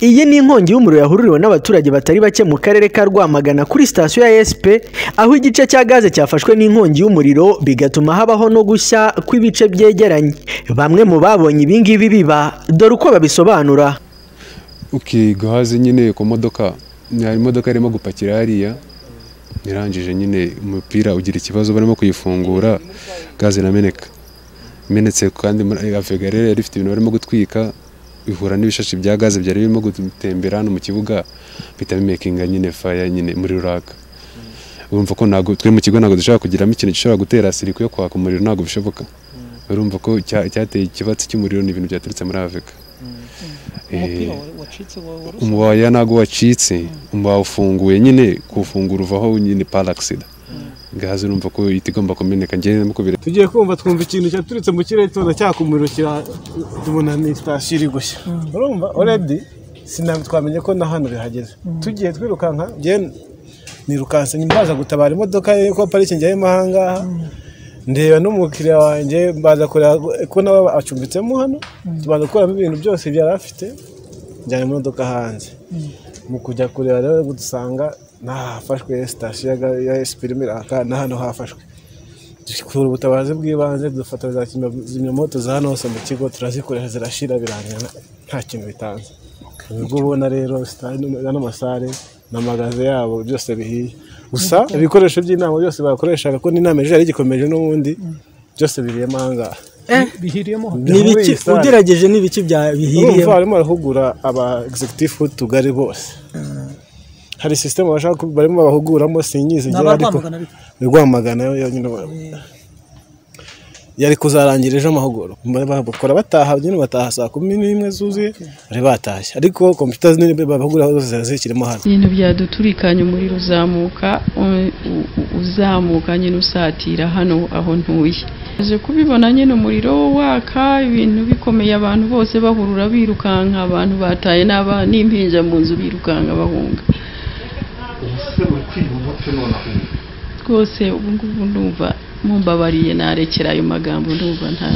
Iyi ni inkongi y'umuriro yahururiwe n'abaturage batari bake mu karere ka Rwamagana kuri sitasiyo ya SP aho igice cya gaze cyafashwe n'inkongi y'umuriro bigatuma habaho no gushya kw'ibice byegeranye bamwe mu babonye ibi ngibi biba dore uko babisobanura uki gaze nyine ku modoka hari imodoka irimo gupakira hariya irangije nyine umupira ugira ikibazo barimo kuyifungura gaze irameneka imenetse kandi avegarere yari ifite ibintu barimo gutwika bihura n'ibishashi bya gaze byari birimo gutembera hano mu kibuga bihita bimekinga nyine faya nyine muri ruraka urumva ko ntabwo twe mu kigo ntabwo dushobora kugiramo ikintu gishobora gutera siriko yo kwaka umuriro ntabwo bishoboka urumva ko icyateye ikibatsi cy'umuriro ni ibintu byaturutse muri afurika umuwaya ntabwo wacitse umuwaya ufunguye nyine kuwufungura uvaho nyine paragisida gaze urumva ko ihita igomba kumeneka njyewe mukubire tugiye kumva twumva ikintu cyaturutse mu kirere tubona cyakumurikira tubona ni sitasiyo iri gushya urumva oredi sinabi twamenye ko na hano bihageze tugiye twirukanka njyewe nirukanse nimbaza gutabara imodoka ye ko parikingi yarimo aha ngaha ndeba n'umukiriya wanjye mbaza kureba ko nawe acumbitsemo hano tubanza gukuramo ibintu byose byari afite njyana imodoka hanze mu kujya kureba rero dusanga nahafashwe sitasiyo ya esipi irimo iraka na hano hafashwe dukura ubutabazi bw'ibanze dufata za kizimyamoto za hano hose mu kigo turazikoresha zirashira birangira nta kintu bitanze ubwo ubona rero ano masare n'amagaze yabo byose bihiye gusa ibikoresho by'inama byose bakoreshaga ko n'inama ejo yari igikomeje n'ubundi byose biriyemo aha ngaha n'ibiki ugerageje n'ibiki bihiriye urumva barimo barahugura aba executive tugari bose hari sisiteme bashaka barimo bahuguramo sinyizi ngira ariko ni rwamagana yo nyine yari kuzarangira ejo amahugurwa bakora bataha nyine bataha saa kumi n'imwe zuzuye bari batashye ariko kompiyuta nini bahugura zose ziba zikirimo hano ibintu byaduturikanye umuriro uzamuka uzamuka nyine usatira hano aho ntuye aje kubibona nyine umuriro waka ibintu bikomeye abantu bose bahurura birukanka abantu bataye n'impinja mu nzu birukanka bahunga rwose ubu ngubu ndumva mumbabariye narekera ayo magambo ndumva nta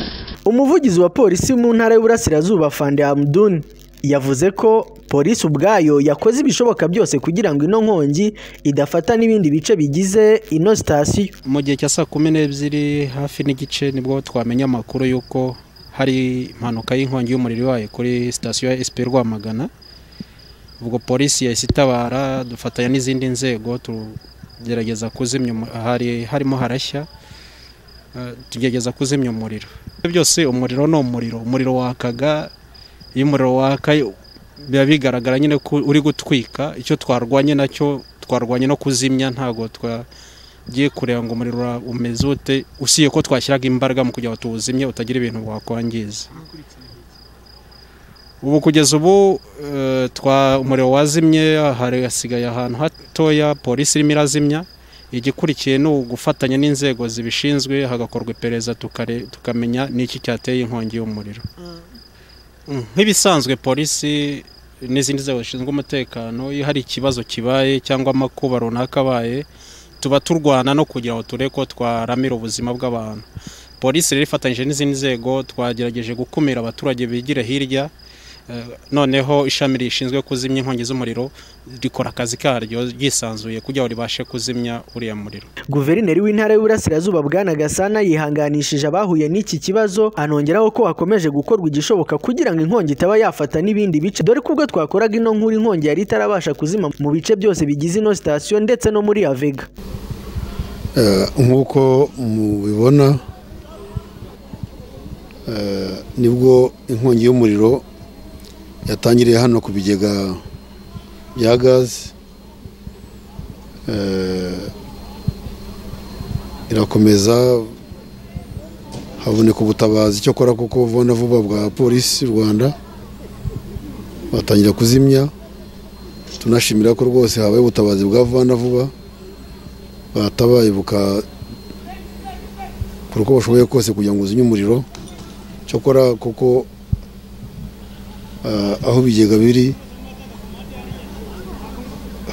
umuvugizi wa polisi mu ntara y'uburasirazuba Fande Hamdun yavuze ko polisi ubwayo yakoze ibishoboka byose kugira ngo ino nkongi idafata n'ibindi bice bigize ino sitasiyo mu gihe cya saa kumi n'ebyiri hafi n'igice nibwo twamenya amakuru y'uko hari impanuka y'inkongi y'umuriro ibaye kuri sitasiyo ya esipi Rwamagana ubwo polisi yahise itabara dufatanya n'izindi nzego tugerageza kuzimya hari harimo harashya tugerageza kuzimya umuriro byose umuriro ni umuriro umuriro wakaga iyo umuriro waka biba bigaragara nyine ko uri gutwika icyo twarwanye nacyo twarwanye no kuzimya ntabwo twagiye kureba ngo umuriro umeze ute usiye ko twashyiraga imbaraga mu kugira ngo tuwuzimye utagira ibintu wakwangiza ubu kugeza ubu umuriro wazimye hasigaye ahantu hatoya polisi irimo irazimya igikurikiye ni ugufatanya n'inzego zibishinzwe hagakorwa iperereza tukamenya n'iki cyateye inkongi y'umuriro nk'ibisanzwe polisi n'izindi nzego zishinzwe umutekano iyo hari ikibazo kibaye cyangwa amakuba runaka abaye tuba turwana no kugira ngo turebe ko twaramira ubuzima bw'abantu polisi rero ifatanyije n'izindi nzego twagerageje gukumira abaturage bigire hirya noneho ishami rishinzwe kuzimya inkongi z'umuriro rikora akazi karyo ryisanzuye kugira ngo ribashe kuzimya uriya muriro guverineri w'intara y'uburasirazuba bwana gasana yihanganishije abahuye n'iki kibazo anongeraho ko hakomeje gukorwa igishoboka kugira ngo inkongi itaba yafata n'ibindi bice dore ko ubwo twakoraga ino nkuru inkongi yari itarabasha kuzima mu bice byose bigize ino sitasiyo ndetse no muri avega nk'uko mubibona nibwo inkongi y'umuriro yatangiriye hano ku bigega bya gaze irakomeza haboneka ubutabazi cyo kora kuko vuba vuba bwa polisi y'u rwanda batangira kuzimya tunashimira ko rwose habaye ubutabazi bwa vuba na vuba batabaye bukakora uko bashoboye kose kugira ngo uzimye umuriro cyokora kuko aho ibigega biri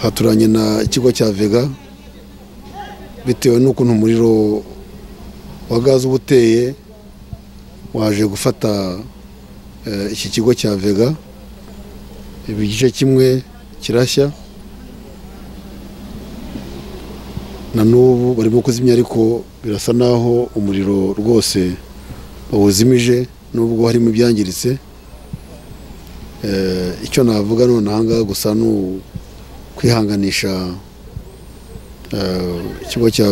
haturanye na ikigo cya vega bitewe n'ukuntu umuriro wa gaze uba uteye waje gufata eh, iki kigo cya vega ibi igice kimwe kirashya na n'ubu barimo kuzimya ariko birasa naho umuriro rwose bawuzimije nubwo harimo ibyangiritse Eh, icyo navuga nonaha ngaha gusa ni ukwihanganisha eh, ikigo cya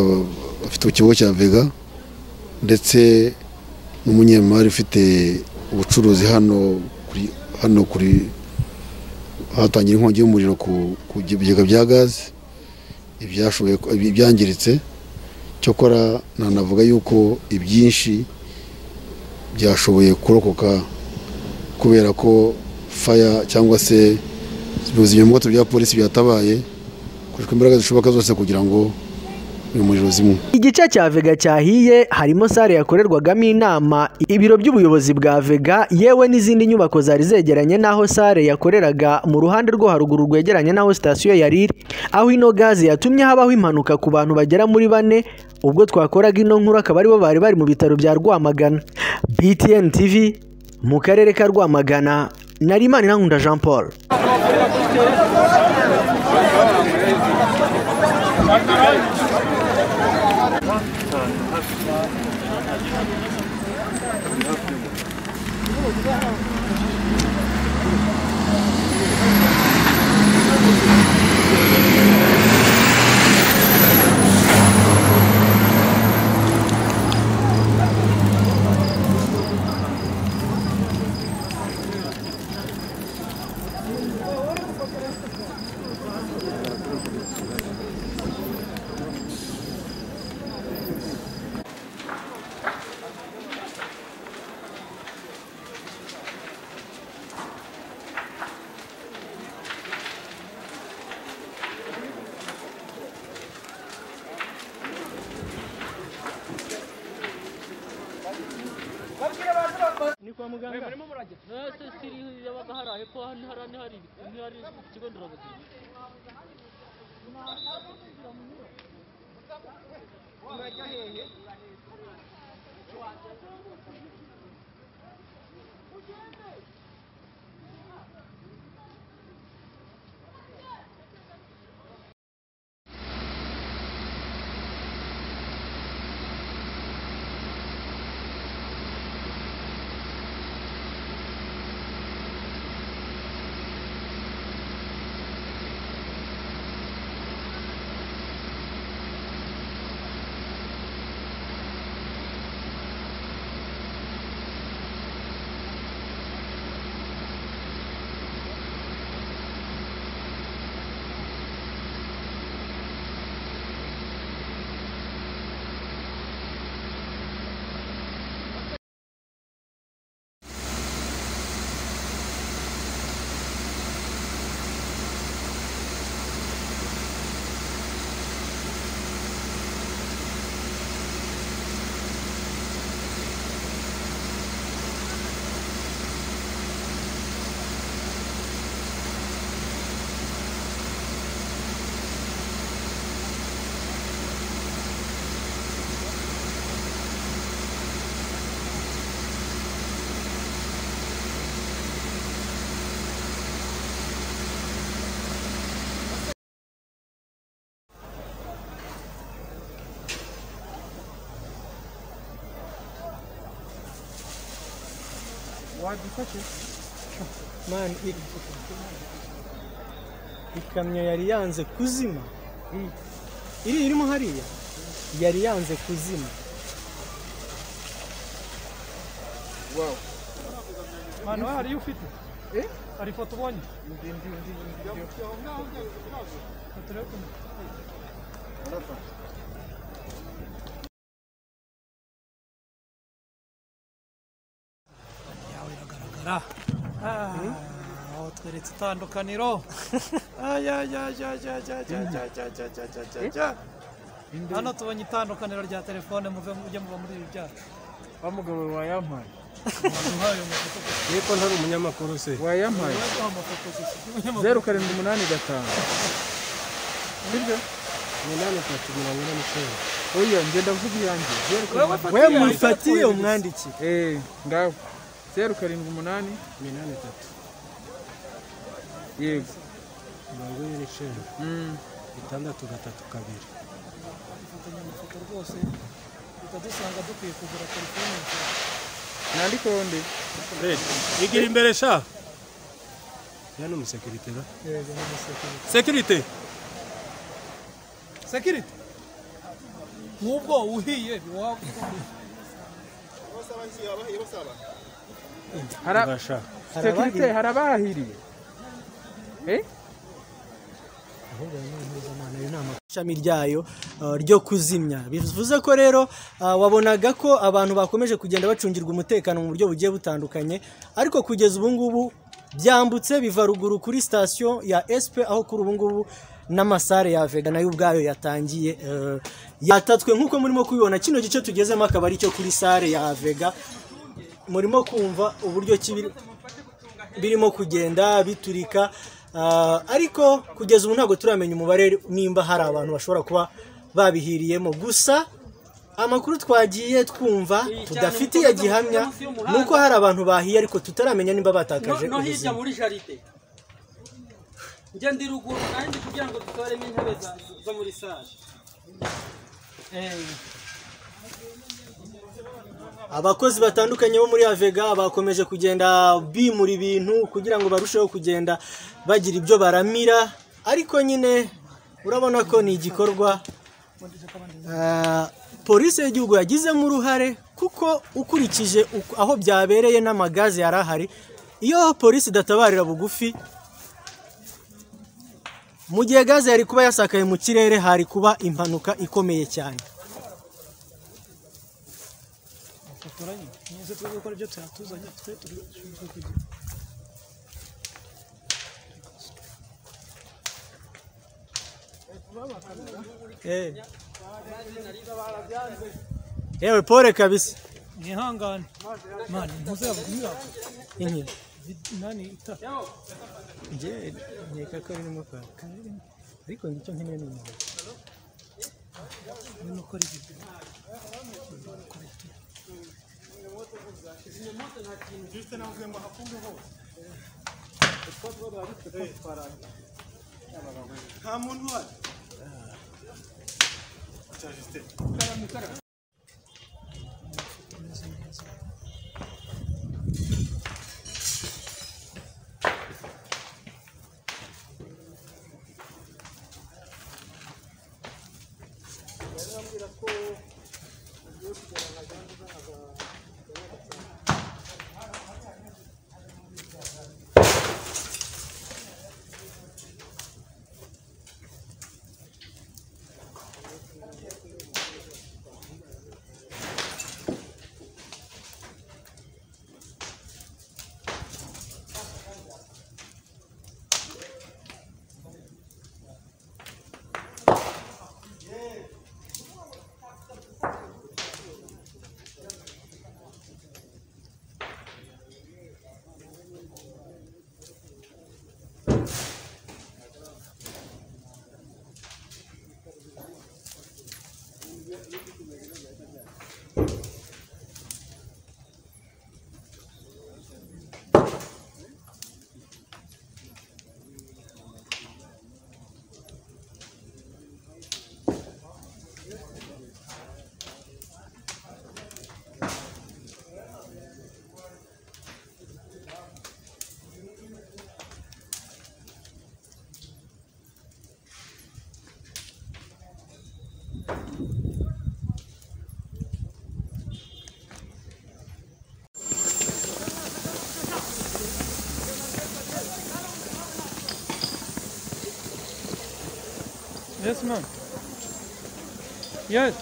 bafite ikigo cya vega ndetse n'umunyemari ufite ubucuruzi hano kuri hano kuri hatangira inkongi y'umuriro ku ku bigega bya gaze ibyashoboye ko- ibi- ibyangiritse cyokora nanavuga yuko ibyinshi byashoboye kurokoka kubera ko faya cyangwa se ibuzimyamwoto bya polisi byatabaye hakoreshwa imbaraga zishoboka zose kugira ngo uyu muriro zimwe igice cya vega cyahiye harimo sale yakorerwagamo inama ibiro by'ubuyobozi bwa vega yewe n'izindi nyubako zari zegeranye n'aho sale yakoreraga mu ruhande rwo haruguru rwegeranye n'aho sitasiyo yari iri aho ino gaze yatumye habaho impanuka ku bantu bagera muri bane ubwo twakoraga ino nkuru akaba aribo bari bari mu bitaro bya rwamagana btn tv mu karere ka rwamagana nari Imanirankunda jean paul wadufashe mani iri ikamyo yari yanze kuzima iri irimo hariya yari yanze kuzima ahantu hari iyo ufite hari ifoto ubonye Foto iri hano. yawe iragaragara Ah, aho tweretse itandukaniro Ayayayayayayayayayayayayayaya. hano tubonye itandukaniro rya telefone muve mujye muba muri ibi byacu wa mugabo wayampaye duhaye amafoto yeko ntari umunyamakuru se duhaye amafoto gusa zeru karindwi umunani gatanu nibyo umunani atatu mirongo ine n'icyenda oya ngenda mvuga iyanjye zeru wewe karindwi fatiye we mufatiye umwandiki eh ngaho zeru karindwi umunani iminani itatu yego mirongo ine n'icyenda Mm. itandatu gatatu kabiri dufatanya amafoto rwose ukadusanga dukwiye kugura telefone nandika onde igira imbere sha ya ni umusekirite ba yego ni umusekirite sekirite sekirite nk'ubwo uhiye ntiwaba ukomeye Hara- basha sekirite harabahiriye eh ishami ryayo uh, ryo kuzimya bivuze ko rero uh, wabonaga ko abantu bakomeje kugenda bacungirwa umutekano mu buryo bugiye butandukanye ariko kugeza ubu ngubu byambutse biva ruguru kuri sitasiyo ya SP aho kuri ubu ngubu n'amasare ya Vega nayo ubwayo yatangiye uh, yatatswe nk'uko murimo kubibona kino gice tugezemo akaba ari cyo kuri sare ya Vega murimo kumva uburyo ki biri- birimo kugenda biturika ah, ariko kugeza ubu ntabwo turamenya umubare nimba hari abantu bashobora kuba babihiriyemo gusa amakuru twagiye twumva tudafitiye gihamya ni uko hari abantu bahiye ariko tutaramenya nimba batakaje no hirya ubuzima muri jaride njya ndi ruguru kandi kugira ngo dutoremo intebe za- zo muri sale abakozi batandukanye bo muri avega bakomeje kugenda bimura ibintu kugira ngo barusheho kugenda bagira ibyo baramira ariko nyine urabona ko ni igikorwa Ah, polisi y'igihugu yagizemo uruhare kuko ukurikije uko- aho byabereye n'amagaze yari ahari iyo polisi idatabarira bugufi mu gihe gaze yari kuba yasakaye mu kirere hari kuba impanuka ikomeye cyane dukoranye nize turi gukora ibyo tuhatuzanye twe turi dushinzwe kugira Eh. yewe pole kabisa mwihangane mani ntuzabwira inki nani ita njye nkeka ko birimo kwaka ariko ngicyo nkeneye ni umuriro urimo ukora ibi Yes, ma'am. Yes.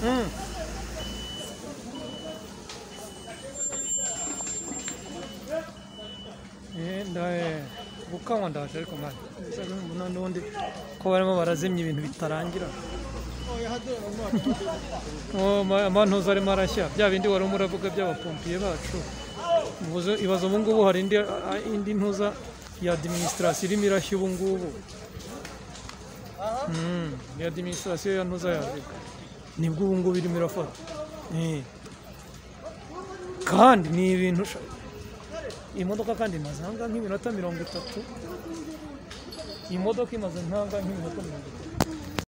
Mm. Eh, ndaye gukanywa ndaje ariko mani mbona n'undi ko barimo barazimya ibintu bitarangira Oh, ma- amantuza arimo arashya bya bindi wari urimo uravuga by'abapompiye bacu Ubuze- ibaze ubu ngubu hari indi, a- indi ntuza ya adiminisitirasiyo irimo irashya ubu ngubu ni adiminisitirasiyo ya ntuza yawe nibwo ubu ngubu irimo irafata Eh. kandi ni ibintu sha- iyi modoka kandi imaze ahangaha nk'iminota mirongo itatu iyi modoka imaze ahangaha nk'iminota mirongo itatu